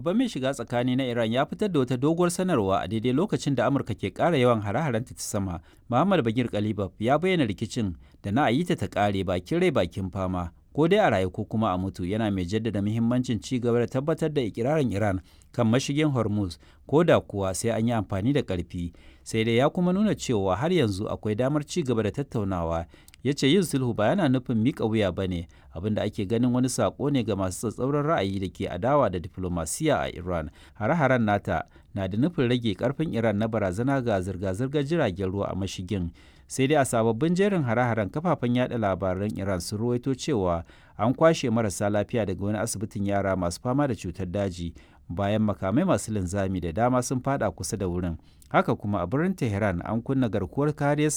babban mai shiga tsakani na Iran ya fitar da wata doguwar sanarwa a daidai lokacin da Amurka ke ƙara yawan hare-harenta ta sama. Muhammad Bagir Kalibab ya bayyana rikicin da na ayi ta ta ƙare bakin rai bakin fama. Ko dai a rayu ko kuma a mutu yana mai jaddada muhimmancin ci gaba da tabbatar da ikirarin Iran kan mashigin Hormuz ko da kuwa sai an yi amfani da ƙarfi. Sai dai ya kuma nuna cewa har yanzu akwai damar ci gaba da tattaunawa ya ce yin sulhu ba yana nufin miƙa wuya ba ne abinda ake ganin wani saƙo ne ga masu tsatsauran ra'ayi da ke adawa da diflomasiya a iran hare-haren nata na da nufin rage karfin iran na barazana ga zirga-zirgar jiragen ruwa a mashigin sai dai a sababbin jerin hare-haren kafafen yada labaran iran sun ruwaito cewa an kwashe marasa lafiya daga wani asibitin yara masu fama da cutar daji bayan makamai masu linzami da dama sun fada kusa da wurin haka kuma a birnin tehran an kunna garkuwar kariyar